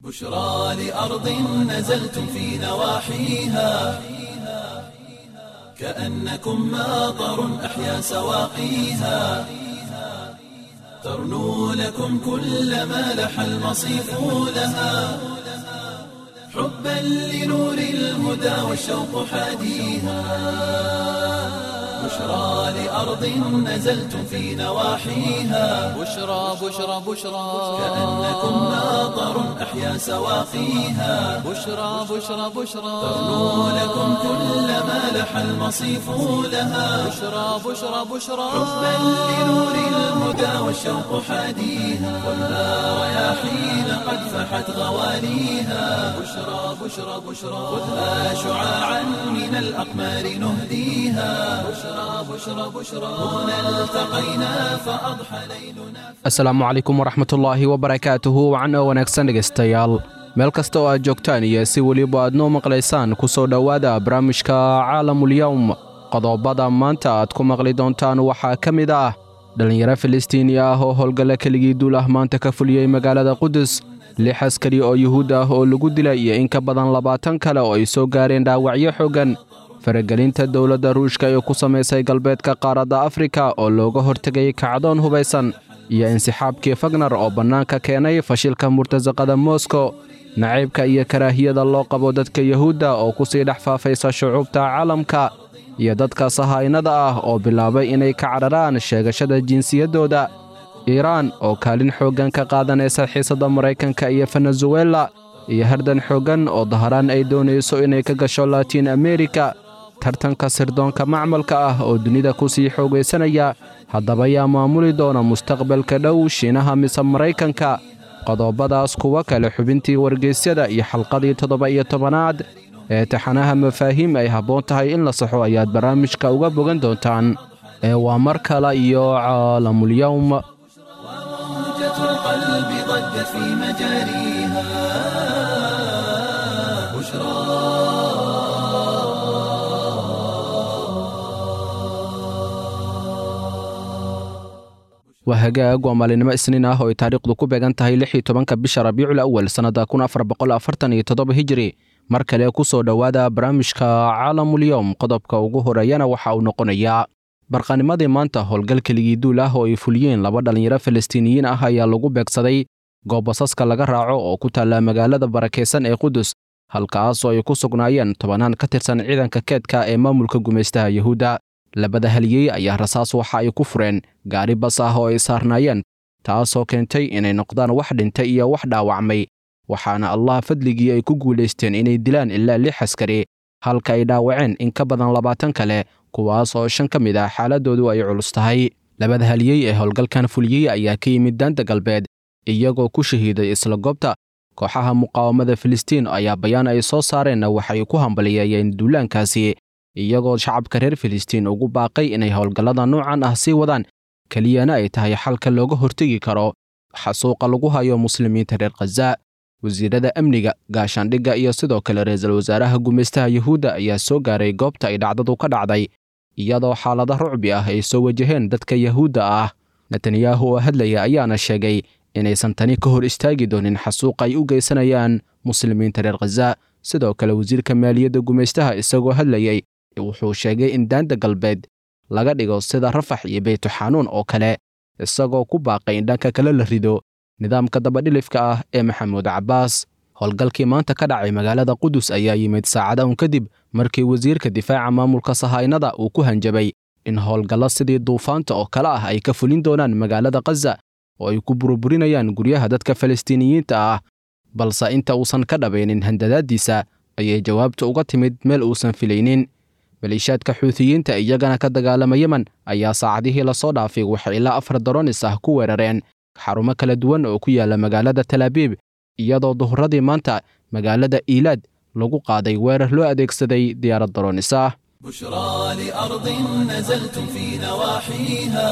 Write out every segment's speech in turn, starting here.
بشرى لأرض نزلتم في نواحيها كأنكم ماطر أحيا سواقيها ترنو لكم كل ما لح المصيف لها حبا لنور الهدى والشوق حاديها بشرى لأرض نزلتم في نواحيها بشرى بشرى بشرى كأنكم ماطر أحيا سواقيها بشرى بشرى بشرى ترنو لكم كل ما لح المصيف لها بشرى بشرى بشرى حبا لنور الهدى والشوق حاديها والنار رياحين قد فحت غواليها بشرى بشرى بشرى خذها شعاعا من الأقمار نهديها بشرى بشرى بشرى هنا التقينا فأضحى ليلنا asalaamu calaykum waraxmatullaahi wabarakaatuhu wacan oo wanaagsan dhegaystayaal meel kasta oo aad joogtaan iyo si weliba aad noo maqlaysaan ku soo dhowaada barnaamijka caalamulyowm qodobada maanta aad ku maqli doontaan waxaa ka mid ah dhallinyaro filistiini ah oo howlgalla keligii duul ah maanta ka fuliyey magaalada qudus lix askari oo yuhuud ah oo lagu dilay iyo in ka badan labaatan kale oo ay soo gaareen dhaawacyo xooggan faragelinta dowladda ruushka ee ku samaysay galbeedka qaaradda afrika oo looga hortegayay kacdoon hubaysan iyo insixaabkii fagnar oo bannaanka keenay fashilka murtasaqada moskow nacaybka iyo karaahiyada loo qabo dadka yuhuudda oo ku sii dhex faafaysa shucuubta caalamka iyo dadka sahaynada ah oo bilaabay inay ka cadharaan sheegashada jinsiyaddooda iiraan oo kaalin xooggan ka qaadanaysa xiisadda maraykanka iyo venezuela iyo hardan xooggan oo daharaan ay doonayso inay ka gasho laatiin amerika tartanka sirdoonka macmalka ah oo dunida ku sii xoogaysanaya haddaba yaa maamuli doona mustaqbalka dhow shiinaha mise maraykanka qodobadaas kuwa kale xubintii wargeysyada iyo xalqadii toddoba iyo tobanaad ee taxanaha mafaahiim ay habboon tahay in la saxo ayaad barnaamijka uga bogan doontaan ee waa mar kale iyo caalamulyowm موجة القلب ضجت في مجاريها بشرى waa hagaag waa maalinimo isniin ah oo ay taariikhdu ku beegan tahay lix iyo tobanka bisha rabiicul awal sannadda kun afar boqol afartan iyo toddoba hijiri mar kale ku soo dhowaada barnaamijka caalamulyowm qodobka ugu horeeyana waxa uu noqonayaa barqanimadii maanta howlgal keligii duul ah oo ay fuliyeen laba dhallinyaro falastiiniyiin ah ayaa lagu beegsaday goob basaska laga raaco oo ku taalla magaalada barakaysan ee qudus halkaas oo ay ku sugnaayeen tobanaan ka tirsan ciidanka keedka ee maamulka gumaystaha yuhuudda labada haliyey ayaa rasaas waxa ay ku fureen gaari bas ah oo ay saarnaayeen taasoo keentay inay noqdaan wax dhintay iyo wax dhaawacmay waxaana allah fadligii ay ku guulaysteen inay dilaan ilaa lix askari halka ay dhaawaceen in ka badan labaatan kale kuwaas oo shan ka mid ah xaaladoodu ay culus tahay labada haliyey ee howlgalkan fuliyey ayaa ka yimid daanta galbeed iyagoo ku shahiiday isla goobta kooxaha muqaawamada filistiin ayaa bayaan ay soo saareenna waxay ku hambaliyeeyeen duulaankaasi iyagoo shacabka reer filistiin ugu baaqay inay howlgallada noocan ah sii wadaan keliyana ay tahay xalka looga hortegi karo xasuuqa lagu hayo muslimiinta reer khaza wasiirada amniga gaashaandhigga iyo sidoo kale ra-iisul wasaaraha gumaystaha yuhuudda ayaa soo gaaray goobta ay dhacdadu ka dhacday iyadoo xaalada rucbi ah ay soo wajaheen dadka yuhuudda ah netanyahu oo hadlaya ayaana sheegay inaysan tani ka hor istaagi doonin xasuuqa ay u geysanayaan muslimiinta reer khaza sidoo kale wasiirka maaliyadda gumaystaha isagoo hadlayay wuxuu sheegay in daanta galbeed laga dhigo sida rafax iyo beytuxanuun oo kale isagoo ku baaqay in dhanka kale la rido nidaamka dabadhilifka ah ee maxamuud cabbaas howlgalkii maanta ka dhacay magaalada qudus ayaa yimid saacada un kadib markii wasiirka difaaca maamulka sahaynada uu ku hanjabay in howlgallo sidii duufaanta oo kale ah ay ka fulin doonaan magaalada khaza oo ay ku burburinayaan guryaha dadka falastiiniyiinta ah balse inta uusan ka dhabaynin handadaaddiisa ayay jawaabta uga timid meel uusan filaynin maliishaadka xuutiyiinta iyagana ka dagaalama yemen ayaa saacadihii lasoo dhaafay waxay ilaa afar daronis ah ku weerareen xarumo kala duwan oo ku yaala magaalada talaabiib iyadoo duhuradii maanta magaalada iilaad lagu qaaday weerar loo adeegsaday diyaarad daronis ah بشرى لأرض نزلتم في نواحيها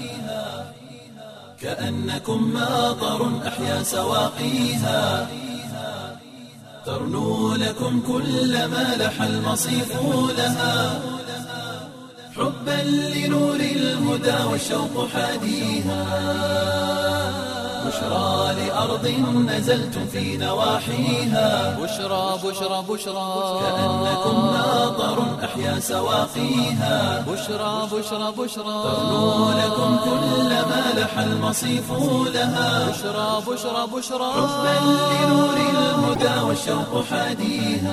كأنكم ماطر أحيا سواقيها ترنو لكم كل ما لح المصيف لها حبا لنور الهدى والشوق حاديها بشرى لأرض نزلتم في نواحيها بشرى بشرى بشرى كأنكم ناظر أحيا سواقيها بشرى بشرى بشرى ترنو لكم كل ما لح المصيف لها بشرى بشرى بشرى حبا لنور الهدى والشوق حاديها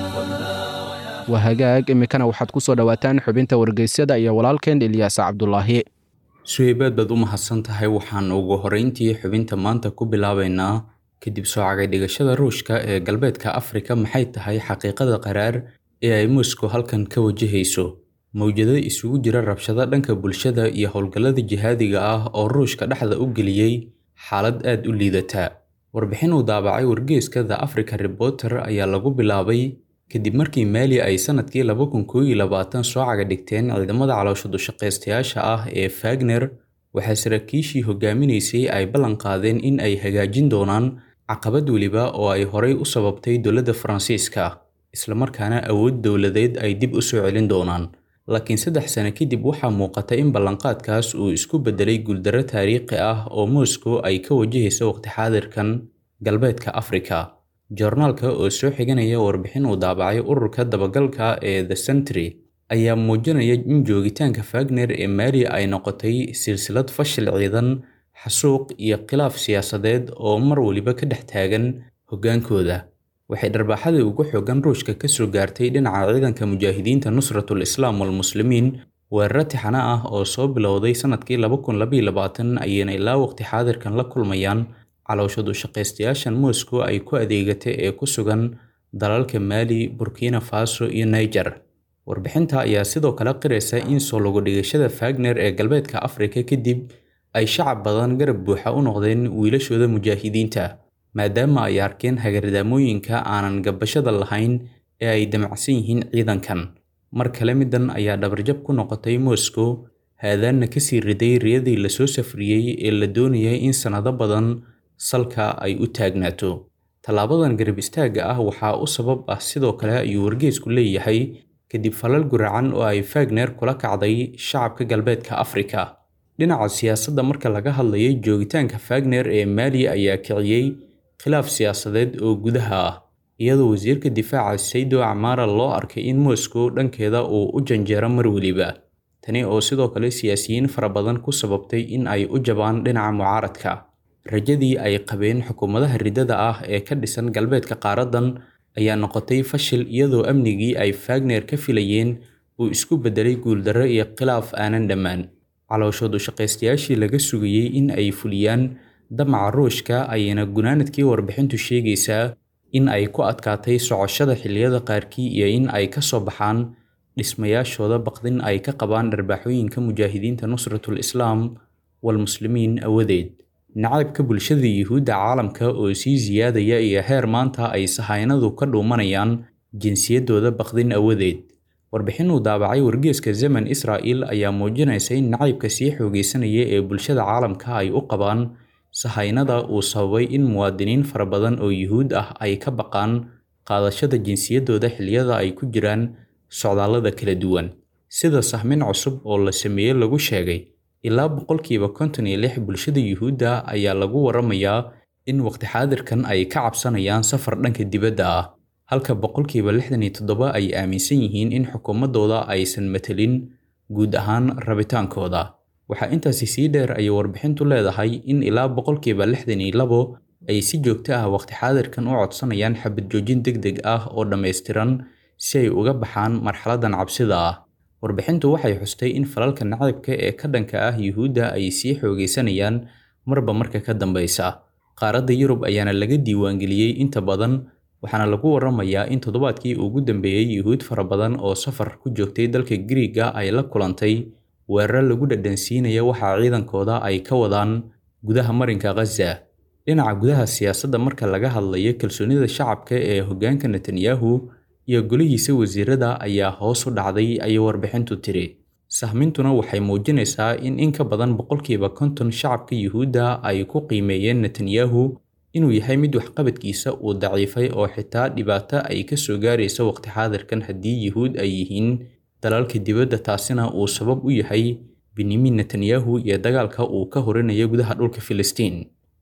waa hagaag iminkana waxaad ku soo dhowaataan xubinta wargeysyada iyo walaalkeen ilyaas cabdulaahi suheybaad baad u mahadsan tahay waxaan ugu horreyntii xubinta maanta ku bilaabaynaa kadib soo cagay dhigashada ruushka ee galbeedka afrika maxay tahay xaqiiqada qaraar ee ay moscow halkan ka wajahayso mawjado isugu jira rabshado dhanka bulshada iyo howlgallada jihaadiga ah oo ruushka dhexda u geliyey xaalad aad u liidata warbixin uu daabacay wargeeska the africa reporter ayaa lagu bilaabay kadib markii maali ay sanadkii laba kun koo iyo labaatan soo caga dhigteen ciidamada caloosha dushaqaystayaasha ah ee fagner waxaa saraakiishii hogaaminaysay ay ballan qaadeen in ay hagaajin doonaan caqabad weliba oo ay horay u sababtay dowladda faransiiska islamarkaana awood dowladeed ay dib u soo celin doonaan laakiin saddex sano kadib waxaa muuqata in ballanqaadkaas uu isku beddelay guuldarro taariikhi ah oo moscow ay ka wajahaysa waqti xaadirkan galbeedka afrika joornaalka oo soo xiganaya warbixin uu daabacay ururka dabagalka ee the century ayaa muujinaya in joogitaanka fagner ee maali ay noqotay silsilad fashil ciidan xasuuq iyo khilaaf siyaasadeed oo mar waliba ka dhex taagan hoggaankooda waxay dharbaaxadii ugu xoogan ruushka ka soo gaartay dhinaca ciidanka mujaahidiinta nusratul islaam walmuslimiin weeraro tixano ah oo soo bilowday sanadkii laba kun labaiyo labaatan ayayna ilaa waqti xaadirkan la kulmayaan calooshadu shaqaystayaashan moscow ay ku adeegatay ee ku sugan dalalka maali burkina faso iyo niger warbixinta ayaa sidoo kale qiraysa in soo logo dhigashada fagner ee galbeedka afrika kadib ay shacab badan garab buuxa u noqdeen wiilashooda mujaahidiinta maadaama ay arkeen hagardaamooyinka aanan gabashada lahayn ee ay damacsan yihiin ciidankan mar kale middan ayaa dhabarjab ku noqotay moscow haadaanna kasii riday riyadii lasoo safriyey ee la doonayay in sannado badan salka ay u taagnaato tallaabadan garab istaagga ah waxaa u sabab ah sidoo kale ayuu wargeysku leeyahay kadib falal guracan oo ay fagner kula kacday shacabka galbeedka afrika dhinaca siyaasadda marka laga hadlayay joogitaanka fagner ee maali ayaa kiciyey khilaaf siyaasadeed oo gudaha ah iyadoo wasiirka difaaca saydo acmaara loo arkay in moscow dhankeeda uu u janjeero mar weliba tani oo sidoo kale siyaasiyiin fara badan ku sababtay in ay u jabaan dhinaca mucaaradka rajadii ay qabeen xukuumadaha riddada ah ee ka dhisan galbeedka qaaradan ayaa noqotay fashil iyadoo amnigii ay fagner ka filayeen uu isku beddelay guuldarro iyo khilaaf aanan dhammaan calooshoodu shaqaystayaashii laga sugayey in ay fuliyaan damaca ruushka ayayna gunaanadkii warbixintu sheegaysaa in ay ku adkaatay socoshada xilliyada qaarkii iyo in ay ka soo baxaan dhismayaashooda baqdin ay ka qabaan dharbaaxooyinka mujaahidiinta nusratul islaam walmuslimiin awadeed nacaybka bulshada yuhuudda caalamka oo sii siyaadaya iyo heer maanta ay sahaynadu ka dhuumanayaan jinsiyadooda baqdin awadeed warbixin uu daabacay wargeeska zaman israa'il ayaa muujinaysa in nacaybka sii xoogaysanaya ee bulshada caalamka ay u qabaan sahaynada uu sababay in muwaadiniin fara badan oo yuhuud ah ay ka baqaan qaadashada jinsiyadooda xilliyada ay ku jiraan socdaallada kala duwan sida sahmin cusub oo la sameeyey lagu sheegay ilaa boqolkiiba konton iyo lix bulshada yuhuudda ayaa lagu waramayaa in waqti xaadirkan ay ka cabsanayaan safar dhanka dibadda ah halka boqolkiiba lixdan iyo toddoba ay aaminsan yihiin in xukuumaddooda aysan matelin guud ahaan rabitaankooda waxaa intaasi sii dheer ayay warbixintu leedahay in ilaa boqolkiiba lixdan iyo labo ay si joogto ah waqti xaadirkan u codsanayaan xabad joojin deg deg ah oo dhammaystiran si ay uga baxaan marxaladan cabsida ah warbixintu waxay xustay in falalka nacaybka ee ka dhanka ah yuhuudda ay sii xoogaysanayaan marba marka ka dambeysa qaaradda yurub ayaana laga diiwaangeliyey inta badan waxaana lagu waramayaa in toddobaadkii ugu dambeeyey yuhuud fara badan oo safar ku joogtay dalka Giriiga ay la kulantay weerar lagu dhadhansiinaya waxa ciidankooda ay ka wadaan gudaha marinka Gaza dhinaca gudaha siyaasadda marka laga hadlayo kalsoonida shacabka ee hoggaanka Netanyahu iyo golihiisa wasiirada ayaa hoos u dhacday ayay warbixintu tiri sahmintuna waxay muujinaysaa in in ka badan boqolkiiba konton shacabka yuhuudda ay ku qiimeeyeen netanyahu inuu yahay mid waxqabadkiisa uu daciifay oo xitaa dhibaato ay ka soo gaaraysa waqti xaadirkan haddii yuhuud ay yihiin dalalka dibadda taasina uu sabab u yahay benyamin netanyahu iyo dagaalka uu ka horinayo gudaha dhulka filistiin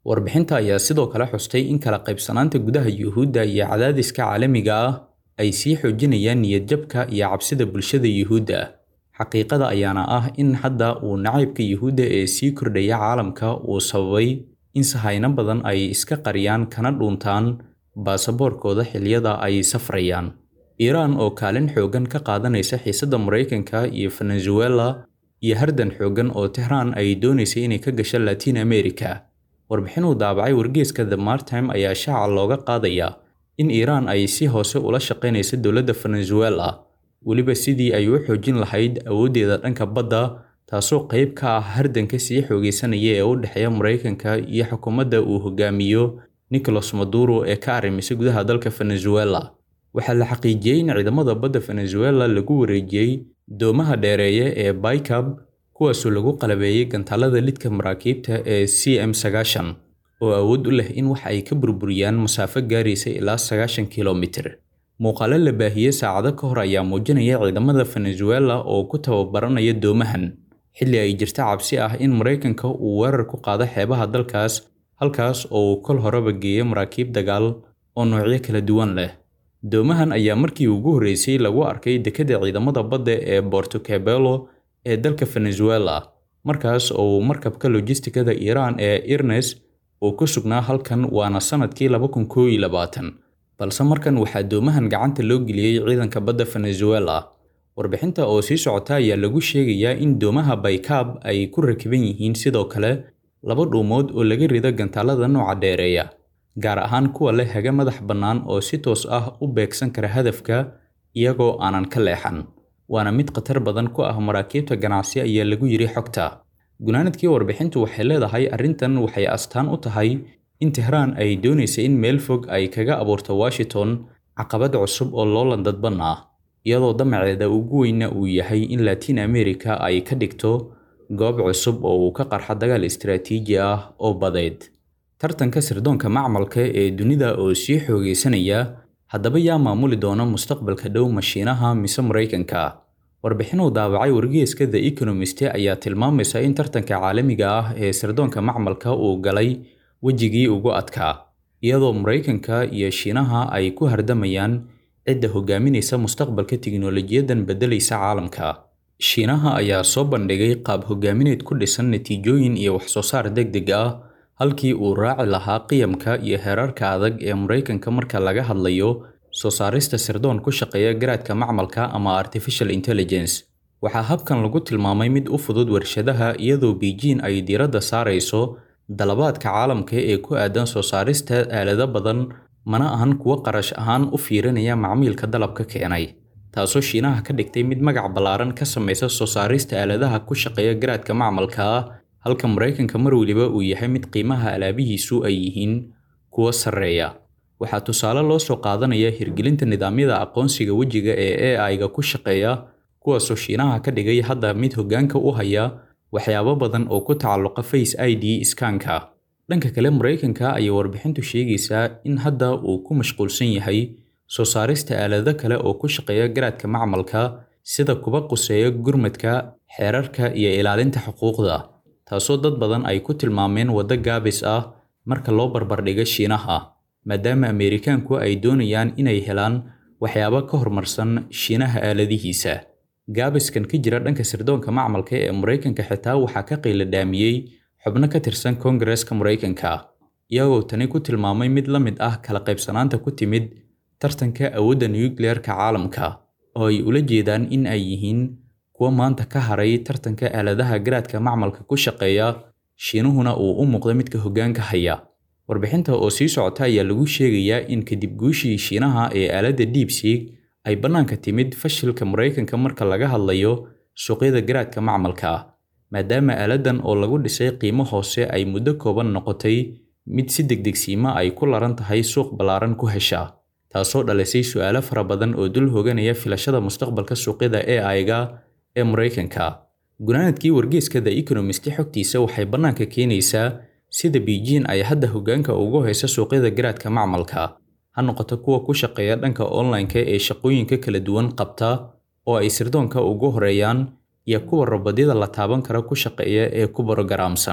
warbixinta ayaa sidoo kale xustay in kala qaybsanaanta gudaha yuhuudda iyo cadaadiska caalamiga ah ay sii xoojinayaan niyadjabka iyo cabsida bulshada yuhuudda xaqiiqada ayaana ah in hadda uu nacaybka yuhuudda ee sii kordhaya caalamka uu sababay in sahayno badan ay iska qariyaan kana dhuuntaan baasaboorkooda xilliyada ay safrayaan iiraan oo kaalin xooggan ka qaadanaysa xiisadda maraykanka iyo venezuela iyo hardan xooggan oo tehraan ay doonaysay inay ka gasho latiin america warbixin uu daabacay wargeeska the martime ayaa shaaca looga qaadaya in iiraan ay si hoose ula shaqaynayso dowladda venezuela weliba sidii ay u xoojin lahayd awooddeeda dhanka badda taasoo qayb ka ah hardanka sii xoogaysanaya ee u dhexeeya maraykanka iyo xukuumadda uu hogaamiyo nicolas maduro ee ka arrimisay gudaha dalka venezuela waxaa la xaqiijiyey in ciidamada badda venezuela lagu wareejiyey doomaha dheereeye ee baykab kuwaasoo lagu qalabeeyey gantaalada lidka maraakiibta ee c m sagaashan oo awood u leh in wax ay ka burburiyaan masaafo gaaraysa ilaa sagaashan kilomitir muuqaalo la baahiyey saacado ka hor ayaa muujinaya ciidamada venezuela oo ku tababaranaya doomahan xilli ay jirta cabsi ah in maraykanka uu weerar ku qaado xeebaha dalkaas halkaas oo uu kol horeba geeyo maraakiib dagaal oo noocyo kala duwan leh doomahan ayaa markii ugu horreysay lagu arkay dekedda ciidamada badda ee borto cabelo ee dalka venezuela markaas oo uu markabka lojistikada iiraan ee irnes uu ku sugnaa halkan waana sanadkii laba kun koo iyo labaatan balse markan waxaa doomahan gacanta loo geliyey ciidanka badda venezuela warbixinta oo sii socota ayaa lagu sheegayaa in doomaha baykab ay ku rakiban yihiin sidoo kale laba dhuumood oo laga rido gantaalada nooca dheereeya gaar ahaan kuwa leh haga madax bannaan oo si toos ah u beegsan kara hadafka iyagoo aanan ka leexan waana mid khatar badan ku ah maraakiibta ganacsi ayaa lagu yidhi xogta gunaanadkii warbixintu waxay leedahay arrintan waxay astaan u tahay in tehraan ay doonaysa in meel fog ay kaga abuurto washington caqabad cusub oo loolan dadban ah iyadoo damaceeda ugu weyna uu yahay in latiin america ay ka dhigto goob cusub oo uu ka qarxa dagaal istaraatiiji ah oo badeed tartanka sirdoonka macmalka ee dunida oo sii xoogaysanaya haddaba yaa maamuli doona mustaqbalka dhow mashiinaha mise maraykanka warbixin uu daabacay wargeeska the economist ayaa tilmaamaysa in tartanka caalamiga ah ee sirdoonka macmalka uu galay wejigii ugu adkaa iyadoo maraykanka iyo shiinaha ay ku hardamayaan cidda hogaaminaysa mustaqbalka tiknolojiyadan beddelaysa caalamka shiinaha ayaa soo bandhigay qaab hogaamineed ku dhisan natiijooyin iyo waxsoo saar deg deg ah halkii uu raaci lahaa qiyamka iyo heerarka adag ee maraykanka marka laga hadlayo soo saarista sirdoon ku shaqeeya garaadka macmalka ama artificial intelligence waxaa habkan lagu tilmaamay mid u fudud warshadaha iyadoo beijing ay diiradda saarayso dalabaadka caalamka ee ku aadan soo saarista aalado badan mana ahan kuwo qarash ahaan u fiirinaya macmiilka dalabka keenay taasoo shiinaha ka dhigtay mid magac ballaaran ka samaysa soo saarista aaladaha ku shaqeeya garaadka macmalka ah halka maraykanka mar weliba uu yahay mid qiimaha alaabihiisu ay yihiin kuwo sarreeya waxaa tusaale loo soo qaadanaya hirgelinta nidaamyada aqoonsiga wejiga ee ai-ga ku shaqeeya kuwaasoo shiinaha ka dhigay hadda mid hoggaanka u haya waxyaabo badan oo ku tacalluqa face i d skanka dhanka kale maraykanka ayay warbixintu sheegaysaa in hadda uu ku mashquulsan yahay soo saarista aalado kale oo ku shaqeeya garaadka macmalka sida kuba quseeya gurmadka xeerarka iyo ilaalinta xuquuqda taasoo dad badan ay ku tilmaameen waddo gaabis ah marka loo barbardhigo shiinaha maadaama ameerikaanku ay doonayaan inay helaan waxyaabo ka horumarsan shiinaha aaladihiisa gaabiskan ka jira dhanka sirdoonka macmalka ee maraykanka xitaa waxaa ka qiila dhaamiyey xubno ka tirsan koongareeska maraykanka iyagoo tani ku tilmaamay mid la mid ah kala qaybsanaanta ku timid tartanka awoodda nukliyeerka caalamka oo ay ula jeedaan in ay yihiin kuwa maanta ka haray tartanka aaladaha garaadka macmalka ku shaqeeya shiinuhuna uu u muuqda midka hoggaanka haya warbixinta oo sii socota ayaa lagu sheegayaa in kadib guushii shiinaha ee aaladda deepseek ay bannaanka timid fashilka maraykanka marka laga hadlayo suuqyada garaadka macmalka maadaama aaladan oo lagu dhisay qiimo hoose ay muddo kooban noqotay mid si degdegsiima ay ku laran tahay suuq ballaaran ku hesha taasoo dhalisay su'aalo fara badan oo dul hoganaya filashada mustaqbalka suuqyada ai-ga ee maraykanka gunaanadkii wargeeska the economist xogtiisa waxay bannaanka keenaysaa sida beijing ay hadda hoggaanka ugu hayso suuqyada garaadka macmalka ha noqoto kuwa ku shaqeeya dhanka online-ka ee shaqooyinka kala duwan qabta oo ay sirdoonka ugu horeeyaan iyo kuwa robodyada la taaban kara ku shaqeeya ee ku borogaraamsan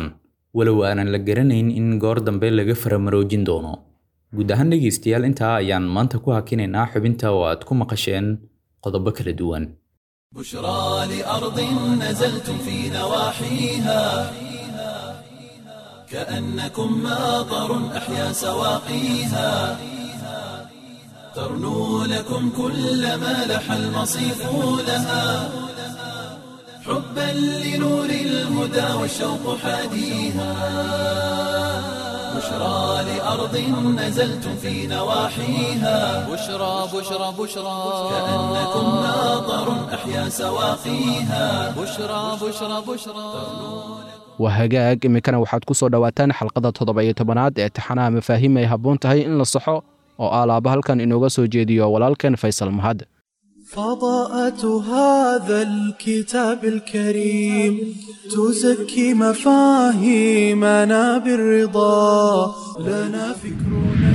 walow aanan la garanayn in goor dambe laga faramaroojin doono guud ahaan dhegaystayaal intaa ayaan maanta ku hakinaynaa xubinta oo aad ku maqasheen qodobo kala duwan بشرى لأرض نزلتم في نواحيها كأنكم ماطر أحيا سواقيها ترنو لكم كل ما لح المصيف لها حبا لنور الهدى والشوق حاديها بشرى لأرض نزلتم في نواحيها بشرى بشرى بشرى كأنكم ماطر أحيا سواقيها بشرى بشرى بشرى waa hagaag iminkana waxaad ku soo dhowaataan xalqada toddoba iyo tobanaad ee taxanaha mafaahiim ay habboon tahay in la saxo oo aalaaba halkan inooga soo jeediyo walaalkeen faysal mahad فضاءة هذا الكتاب الكريم تزكي مفاهيمنا بالرضا لنا فكرنا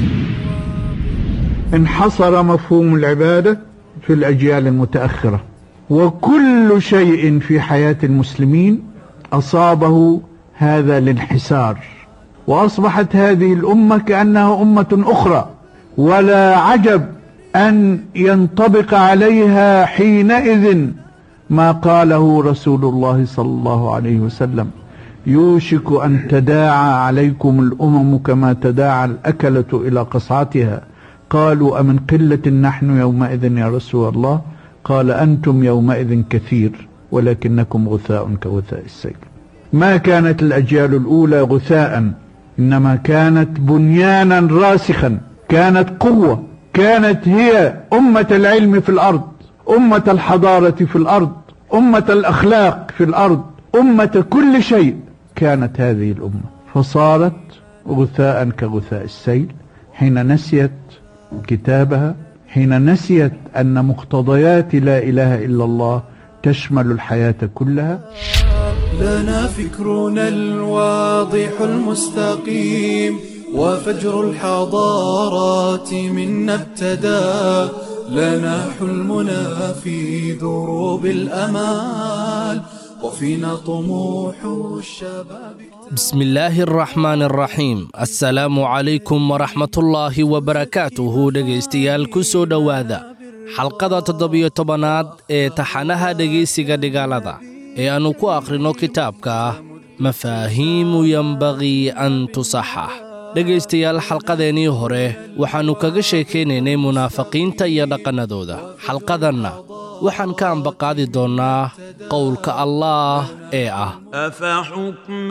انحصر مفهوم العبادة في الأجيال المتأخرة وكل شيء في حياة المسلمين أصابه هذا الانحسار وأصبحت هذه الأمة كأنها أمة أخرى ولا عجب أن ينطبق عليها حينئذ ما قاله رسول الله صلى الله عليه وسلم يوشك أن تداعى عليكم الأمم كما تداعى الأكلة إلى قصعتها قالوا أمن قلة نحن يومئذ يا رسول الله قال أنتم يومئذ كثير ولكنكم غثاء كغثاء السيل ما كانت الأجيال الأولى غثاء إنما كانت بنيانا راسخا كانت قوة كانت هي أمة العلم في الأرض أمة الحضارة في الأرض أمة الأخلاق في الأرض أمة كل شيء كانت هذه الأمة فصارت غثاء كغثاء السيل حين نسيت كتابها حين نسيت أن مقتضيات لا إله إلا الله تشمل الحياة كلها لنا فكرنا الواضح المستقيم وفجر الحضارات منا ابتدى لنا حلمنا في دروب الأمال وفينا طموح الشباب بسم الله الرحمن الرحيم السلام عليكم ورحمة الله وبركاته dhegaystayaal ku soo dhowaada xalqada toddobiyo tobanaad ee taxanaha dhegaysiga dhigaalada ee aannu ku akhrino kitaabka mafaahiimu yembaqii an tusaxax dhegaystayaal xalqadeennii hore waxaannu kaga sheekaynaynay munaafiqiinta iyo dhaqannadooda xalqadanna waxaan ka ambaqaadi doonnaa qowlka allaah ee ah أفحكم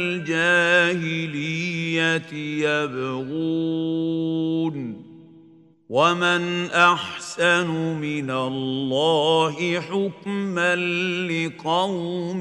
الجاهلية يبغون ومن أحسن من الله حكما لقوم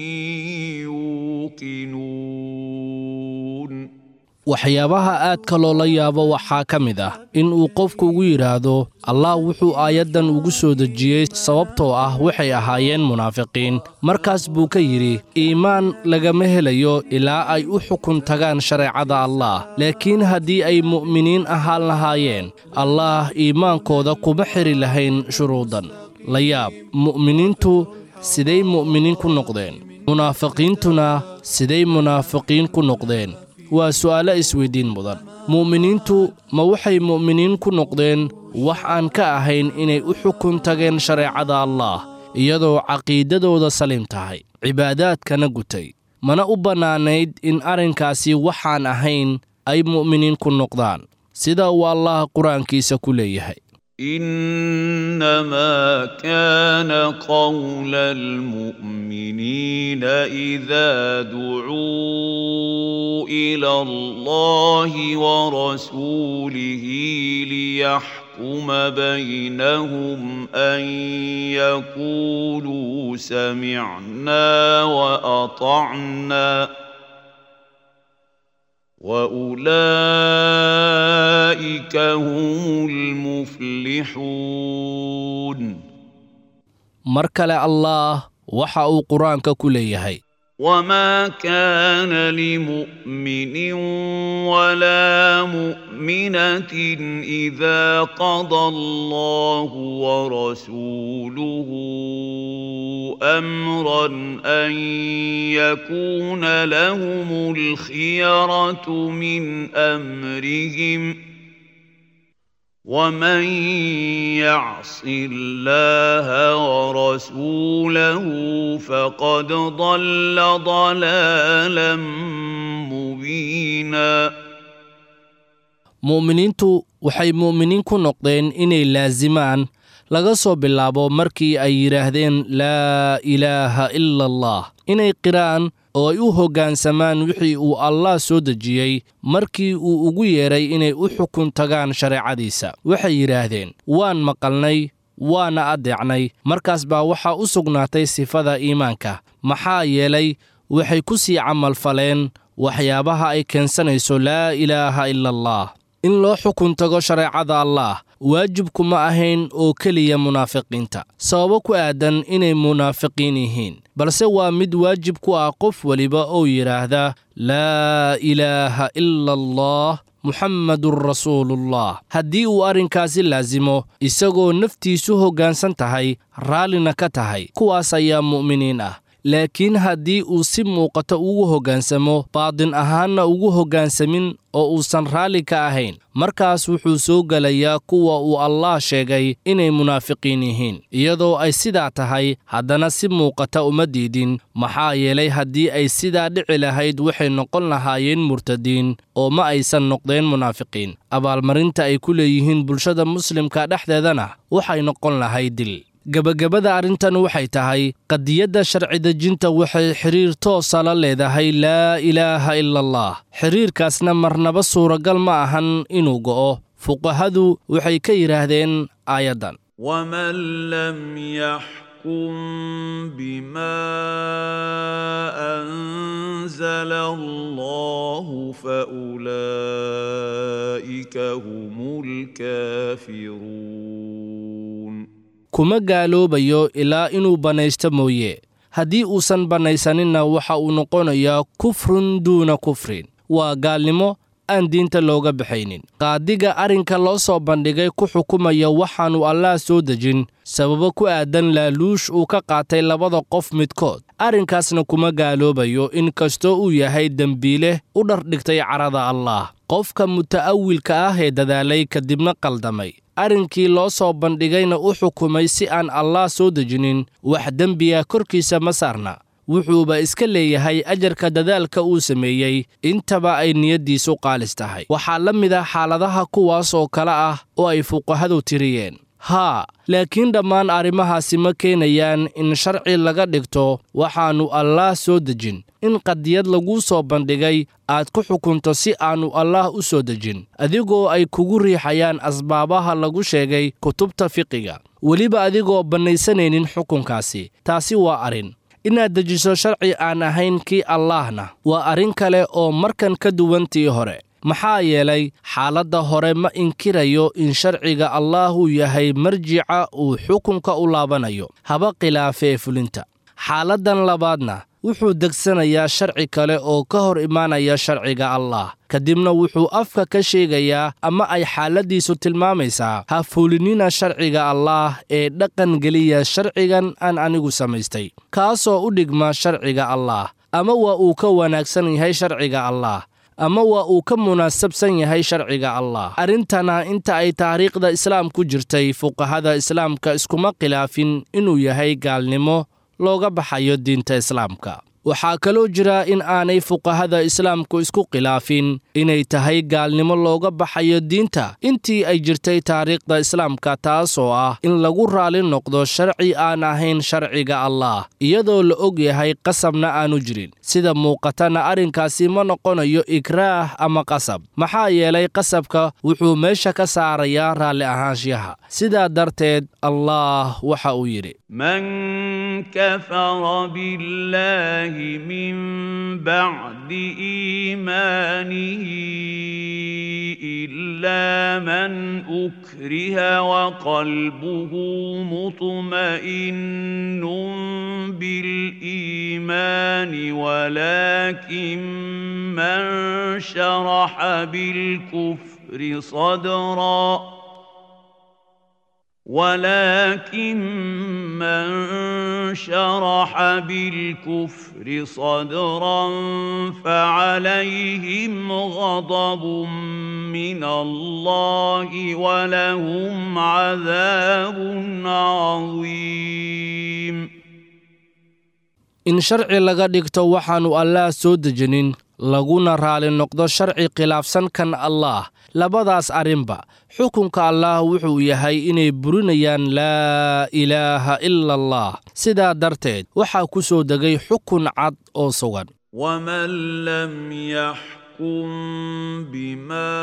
يوقنون waxyaabaha aadka loola yaabo waxaa ka mid ah in uu qofku ugu yidhaahdo allah wuxuu aayaddan ugu soo dejiyey sababtoo ah waxay ahaayeen munaafiqiin markaas buu ka yidhi iimaan lagama helayo ilaa ay u xukun tagaan shareecada allaah laakiin haddii ay mu'miniin ahaan lahaayeen allaah iimaankooda kuma xiri lahayn shuruudan la yaab mu'miniintu siday mu'miniin ku noqdeen munaafiqiintuna siday munaafiqiin ku noqdeen waa su'aalo isweyddiin mudan mu'miniintu ma waxay mu'miniin ku noqdeen wax aan ka ahayn inay u xukun tageen shareecada allaah iyadoo caqiidadooda saliim tahay cibaadaadkana gutay mana u bannaanayd in arrinkaasi waxaan ahayn ay mu'miniin ku noqdaan sida uu allah qur-aankiisa ku leeyahay إنما كان قول المؤمنين إذا دعوا إلى الله ورسوله ليحكم بينهم أن يقولوا سمعنا وأطعنا واولئك هم المفلحون mar kale allaah waxa uu qur-aanka ku leeyahay وما كان لمؤمن ولا مؤمنة إذا قضى الله ورسوله أمرا أن يكون لهم الخيرة من أمرهم ۖ ومن يعص الله ورسوله فقد ضل ضلالا مبينا mu'miniintu waxay mu'miniin ku noqdeen inay laasimaan laga soo bilaabo markii ay yidhaahdeen laa ilaaha ila allah inay qiraan oo ay u hoggaansamaan wixii uu allah soo dejiyey markii uu ugu yeedhay inay u xukun tagaan shareecadiisa waxay yidhaahdeen waan maqalnay waana addeecnay markaas baa waxaa u sugnaatay sifada iimaanka maxaa yeelay waxay ku sii camalfaleen waxyaabaha ay keensanayso laa ilaaha ila allah in loo xukun tago shareecada allaah waajibkuma ahayn oo keliya munaafiqiinta sababo ku aadan inay munaafiqiin yihiin balse waa mid waajib ku ah qof weliba oo yidhaahda laa ilaaha ila allah muxammadun rasuulullah haddii uu arrinkaasi laasimo isagoo naftiisu hoggaansan tahay raallina ka tahay kuwaas ayaa mu'miniin ah laakiin haddii uu si muuqato ugu hoggaansamo baadin ahaanna ugu hoggaansamin oo uusan raalli ka ahayn markaas wuxuu soo gelayaa kuwa uu allaah sheegay inay munaafiqiin yihiin iyadoo ay sidaa tahay haddana si muuqata uma diidin maxaa yeelay haddii ay sidaa dhici lahayd waxay noqon lahaayeen murtadiin oo ma aysan noqdeen munaafiqiin abaalmarinta ay ku leeyihiin bulshada muslimka dhexdeedana waxay noqon lahayd dil gebagabada arrintan waxay tahay qadiyadda sharci dejinta waxay xidhiir toosa la leedahay laa ilaaha ila allah xidhiirkaasna marnaba suuragal ma ahan inuu go'o fuqahadu waxay ka yidhaahdeen aayaddan ومن لم يحكم بما أنزل الله فأولئك هم الكافرون kuma gaaloobayo ilaa inuu bannaysto mooye haddii uusan bannaysaninna waxa uu noqonayaa kufrun duuna kufrin waa gaalnimo aan diinta looga baxaynin qaadiga arrinka loo soo bandhigay ku xukumaya waxaannu allaah soo dejin sababo ku aadan laaluush uu ka qaatay labada qof midkood arrinkaasna kuma gaaloobayo in kastoo uu yahay dembiile u dhardhigtay carada allaah qofka muta'awilka ah ee dadaalay kadibna qaldamay arrinkii loo soo bandhigayna u xukumay si aan allaah soo dejinin wax dembiga korkiisa ma saarna wuxuuba iska leeyahay ajarka dadaalka uu sameeyey intaba ay niyaddiisu qaalis tahay waxaa la mid ah xaaladaha kuwaas oo kale ah oo ay fuqahadu tiriyeen haa laakiin dhammaan arrimahaasi ma keenayaan in sharci laga dhigto waxaannu allaah soo dejin in qadiyad laguu soo bandhigay aad ku xukunto si aannu allaah u soo dejin adigoo ay kugu riixayaan asbaabaha lagu sheegay kutubta fiqiga weliba adigoo bannaysanaynin xukunkaasi taasi waa arrin inaad dejiso sharci aan ahayn kii allaahna waa arrin kale oo markan ka duwantii hore maxaa yeelay xaaladda hore ma inkirayo in sharciga allaahuu yahay marjica uu xukunka u laabanayo haba khilaafee fulinta xaaladdan labaadna wuxuu degsanayaa sharci kale oo ka hor imaanaya sharciga allaah kadibna wuxuu afka ka sheegayaa ama ay xaaladdiisu tilmaamaysaa ha fulinina sharciga allaah ee dhaqan geliya sharcigan aan anigu samaystay kaasoo u dhigma sharciga allaah ama waa uu ka wanaagsan yahay sharciga allaah ama waa uu ka munaasabsan yahay sharciga allah arrintana inta ay taariikhda islaamku jirtay fuqahada islaamka iskuma khilaafin inuu yahay gaalnimo looga baxayo diinta islaamka waxaa kaloo jira in aanay fuqahada islaamku isku khilaafin inay tahay gaalnimo looga baxayo diinta intii ay jirtay taariikhda islaamka taasoo ah in lagu raali noqdo sharci aan ahayn sharciga allaah iyadoo la og yahay qasabna aanu jirin sida muuqatana arrinkaasi ma noqonayo ikraah ama qasab maxaa yeelay qasabka wuxuu meesha ka saarayaa raalli ahaanshiyaha sidaa darteed allaah waxa uu yidhi من كفر بالله من بعد إيمانه إلا من أكره وقلبه مطمئن بالإيمان ولكن من شرح بالكفر صدرًا ولكن من شرح بالكفر صدرا فعليهم غضب من الله ولهم عذاب عظيم in sharci laga dhigto waxaannu allaah soo dejinin laguna raali noqdo sharci khilaafsan kan allaah labadaas arrinba xukunka allaah wuxuu yahay inay burinayaan laa ilaaha ila allah sidaa darteed waxaa ku soo degay xukun cad oo sugan ومن لم يحكم بما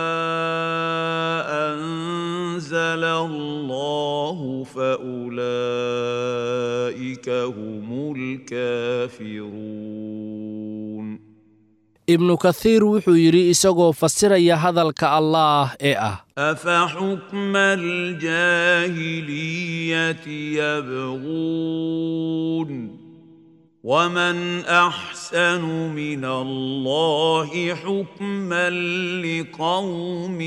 أنزل الله فأولئك هم الكافرون ibnu kathiir wuxuu yidhi isagoo fasiraya hadalka allaah ee ah أفحكم الجاهلية يبغون ومن أحسن من الله حكما لقوم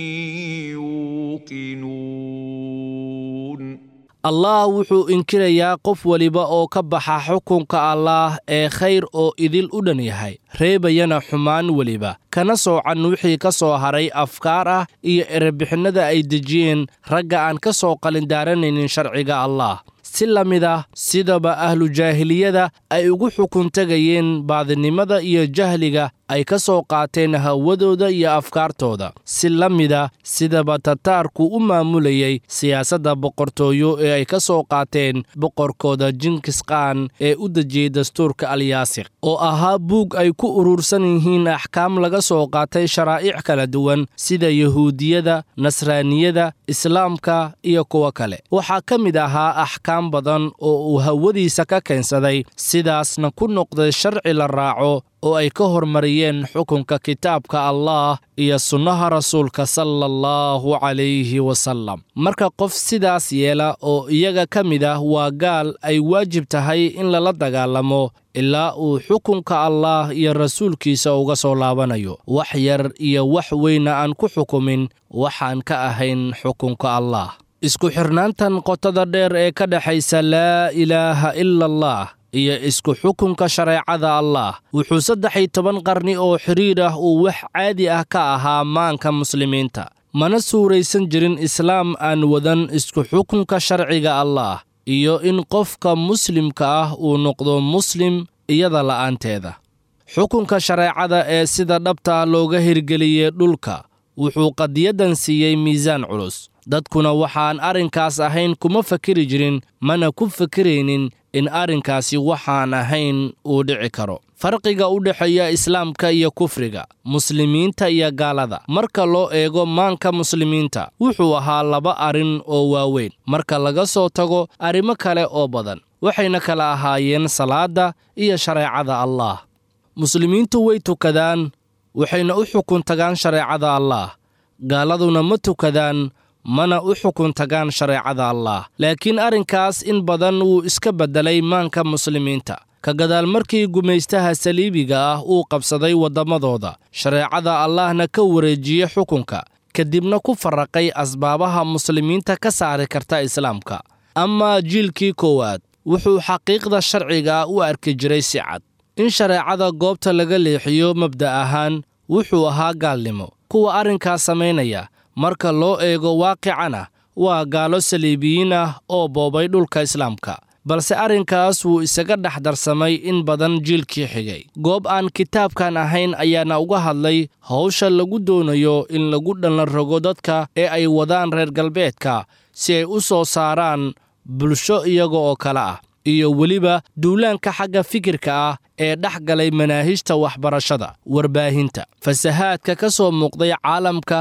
يوقنون allaah wuxuu inkirayaa qof weliba oo ka baxa xukunka allaah ee khayr oo idil u dhan yahay reebayana xumaan weliba kana soocan wixii ka soo haray afkaar ah iyo erebixinnada ay dejiyeen ragga aan ka soo qalindaaranaynin sharciga allaah si la mid ah sidaba ahlu jaahiliyada ay ugu xukun tegayeen baadinimada iyo jahliga ay ka soo qaateen hawadooda iyo afkaartooda si la mida sidaba tataarku u maamulayay siyaasadda boqortooyo ee ay ka soo qaateen boqorkooda jinkisqaan ee u dejiyey dastuurka alyaasiq oo ahaa buug ay ku urursan yihiin axkaam laga soo qaatay sharaa'ic kala duwan sida yahuudiyada nasraaniyada islaamka iyo kuwo kale waxaa ka mid ahaa axkaam badan oo uu hawadiisa ka keensaday sidaasna ku noqday sharci la raaco oo ay ka hormariyeen xukunka kitaabka allaah iyo sunnaha rasuulka sala allahu calayhi wasallam marka qof sidaas yeela oo iyaga ka mid ah waa gaal ay waajib tahay in lala dagaalamo ilaa uu xukunka allaah iyo rasuulkiisa uga soo laabanayo wax yar iyo wax weyna aan ku xukumin waxaan ka ahayn xukunka allaah isku xirnaantan qotada dheer ee ka dhexaysa laa ilaaha ila allah iyo isku xukunka shareecada allaah wuxuu saddex iyo toban qarni oo xidhiir ah uu wax caadi ah ka ahaa maanka muslimiinta mana suuraysan jirin islaam aan wadan isku xukunka sharciga allaah iyo in qofka muslimka ah uu noqdo muslim iyada la'aanteeda xukunka shareecada ee sida dhabta looga hirgeliyey dhulka wuxuu qadiyaddan siiyey miisaan culus dadkuna waxaan arrinkaas ahayn kuma fakeri jirin mana ku fakiraynin in arrinkaasi waxaan ahayn uu dhici karo farqiga u dhexeeya islaamka iyo kufriga muslimiinta iyo gaalada marka loo eego maanka muslimiinta wuxuu ahaa laba arrin oo waaweyn marka laga soo tago arrimo kale oo badan waxayna kala ahaayeen salaadda iyo shareecada allaah muslimiintu way tukadaan waxayna u xukun tagaan shareecada allaah gaaladuna ma tukadaan mana u xukun tagaan shareecada allaah laakiin arrinkaas in badan wuu iska beddelay maanka muslimiinta ka gadaal markii gumaystaha saliibiga ah uu qabsaday waddamadooda shareecada allaahna ka wareejiyey xukunka kadibna ku farraqay asbaabaha muslimiinta ka saari karta islaamka amaa jiilkii koowaad wuxuu xaqiiqda sharciga u arki jiray si cad in shareecada goobta laga leexiyo mabda' ahaan wuxuu ahaa gaalnimo kuwa arrinkaas samaynaya marka loo eego waaqicana waa gaalo saliibiyiin ah oo boobay dhulka islaamka balse arrinkaas wuu isaga dhex darsamay in badan jiilkii xigay goob aan kitaabkan ahayn ayaana uga hadlay hawsha lagu doonayo in lagu dhallan rogo dadka ee ay wadaan reer galbeedka si ay u soo saaraan bulsho iyaga oo kale ah iyo weliba duulaanka xagga fikirka ah ee dhex galay manaahijta waxbarashada warbaahinta fasahaadka ka soo muuqday caalamka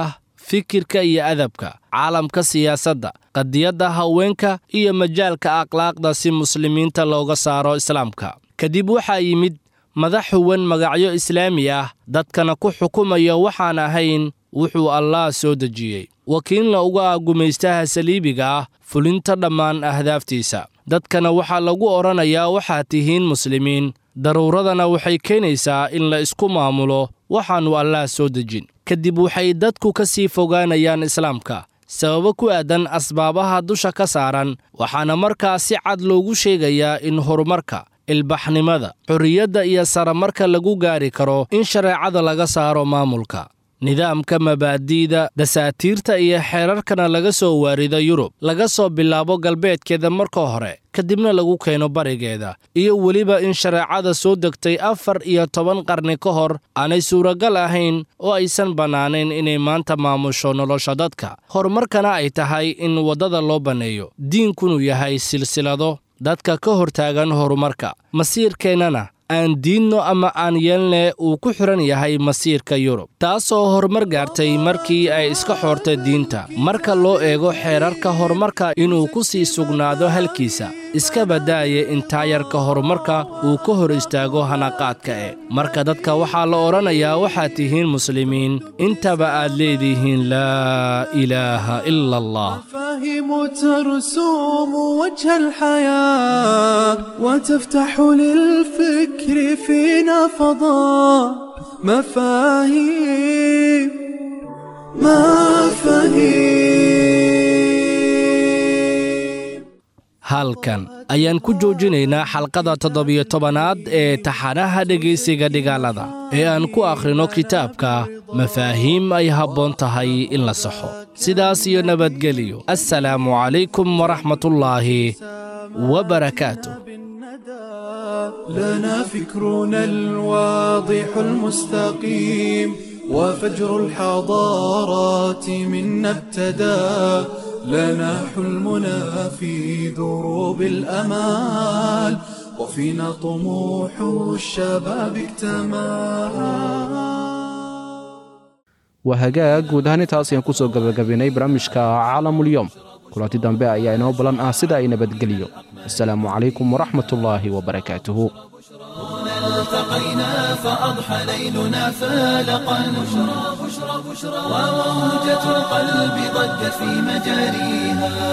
fikirka iyo adabka caalamka siyaasadda qadiyadda haweenka iyo majaalka akhlaaqda si muslimiinta looga saaro islaamka kadib waxaa yimid madax huwan magacyo islaami ah dadkana ku xukumaya waxaan ahayn wuxuu allaah soo dejiyey wakiilna uga ah gumaystaha saliibiga ah fulinta dhammaan ahdaaftiisa dadkana waxaa lagu odhanayaa waxaad tihiin muslimiin daruuradana waxay keenaysaa in la isku maamulo waxaannu allaah soo dejin kadib waxay dadku ka sii fogaanayaan islaamka sababo ku aadan asbaabaha dusha ka saaran waxaana markaa si cad loogu sheegayaa in horumarka ilbaxnimada xorriyadda iyo saramarka lagu gaari karo in shareecada laga saaro maamulka nidaamka mabaadi'da dasaatiirta iyo xeerarkana laga soo waarido yurub laga soo bilaabo galbeedkeeda marka hore kadibna lagu keeno barigeeda iyo weliba in shareecada soo degtay afar iyo toban qarni ka hor aanay suuragal ahayn oo aysan bannaanayn inay maanta maamusho nolosha dadka horumarkana ay tahay in waddada loo banneeyo diinkunu yahay silsilado dadka ka hortaagan horumarka masiirkeennana aan diinno ama aan yeelne uu ku xidhan yahay masiirka yurub taasoo horumar gaartay markii ay iska xoortay diinta marka loo eego xeerarka horumarka inuu ku sii sugnaado halkiisa iska baddaaya in taayarka horumarka uu ka hor istaago hanaqaadka e marka dadka waxaa la odhanayaa waxaad tihiin muslimiin intaba aad leedihiin laa ilaaha ila allah مفاهيم ترسوم وجه الحياة وتفتح للفكر فينا فضاء مفاهيم مفاهيم halkan ayaan ku joojinaynaa xalqada toddobiyo tobanaad ee taxanaha dhegaysiga dhigaalada ee aan ku akhrino kitaabka mafaahiim ay habboon tahay in la saxo sidaas iyo nabadgeliyo assalaamu calaykum waraxmatullaahi wabarakaatuh لنا فكرنا الواضح المستقيم وفجر الحضارات منا ابتدى لنا حلمنا في دروب الأمال وفينا طموح الشباب اكتمل waa hagaag guud ahaan intaas ayaan ku soo gabagabaynay barnaamijka caalamulyoom kulanti dambe ayaa inoo balan ah sida ay nabadgeliyo assalaamu calaykum waraxmatullaahi wabarakaatuhu التقينا فأضحى ليلنا فالقا بشرى بشرى بشرى وموجة القلب ضجت في مجاريها